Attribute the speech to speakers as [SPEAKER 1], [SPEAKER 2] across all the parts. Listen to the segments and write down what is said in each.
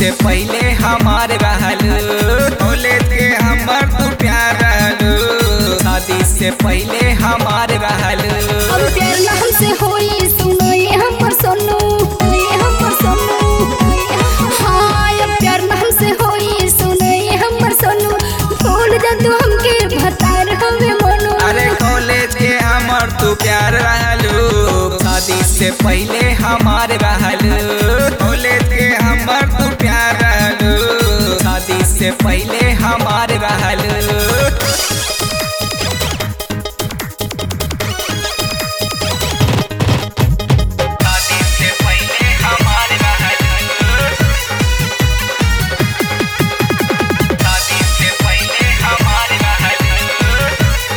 [SPEAKER 1] से पहले हमार रहल कॉलेज के हमर तू प्यार रहल शादी से पहले हमार रहल
[SPEAKER 2] अब प्यार ना हमसे होई सुनो ये हमर सोनू ये हमर सोनू हाँ अब प्यार ना हमसे होई सुनो ये हमर सोनू भूल जा तू हमके भतार हमें मनो
[SPEAKER 1] अरे कॉलेज के हमर तू प्यार रहलू शादी से पहले हमार रहल कॉलेज के हमर तू प्यार रहलू शादी से पहले हमार रहल शादी से पहले हमार रहल शादी से पहले हमार रहल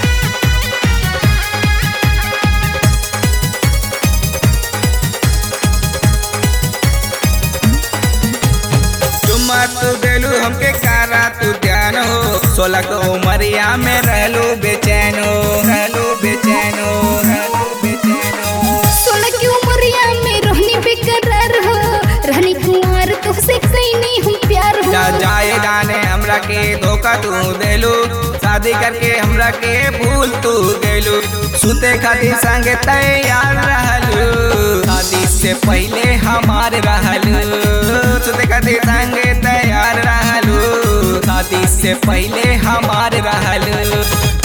[SPEAKER 1] चुम्मा तू देलू हमके कारा तू ध्यान हो सोलह को उमरिया में रहलू बेचैन हो रहलू बेचैन हो रहलू बेचैन हो
[SPEAKER 2] सोलह की उमरिया में रहनी बेकरार हो रहनी कुंवार तुझसे कहीं नहीं हम प्यार हो
[SPEAKER 1] जा जाए जाने हमरा के धोखा तू देलू शादी करके हमरा के भूल तू गेलू सुते खातिर संगे तैयार रहलू शादी से पहले हमार रहलू सुते खातिर संगे तैयार रहलू शादी से पहले हमार रहलू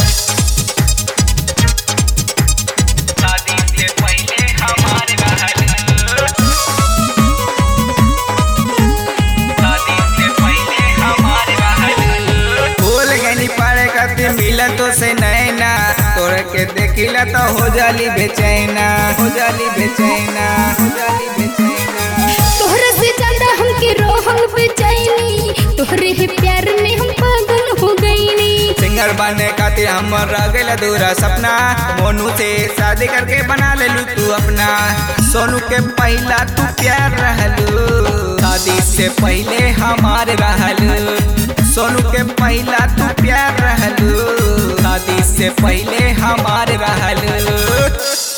[SPEAKER 1] शादी से पहले हमार रहलू शादी से पहले हमार रहल भूल गनी पारे खातिर मिला तो से नैना तोरे के देखिला तो हो जाली बेचैना हो जाली बेचैना हो जाली बेचैना
[SPEAKER 2] तोहरा से ज्यादा हमके रोहल बेचैनी तोहरे ही प्यार में हम पागल हो गईनी
[SPEAKER 1] सिंगर बने खातिर हमर रह गइल अधूरा सपना मोनू से शादी करके बना लेलू तू अपना सोनू के पहला तू प्यार रहलू शादी से पहले हमार रहलू सोनू के पहला तू प्यार रहलू शादी से पहले हमार रहलू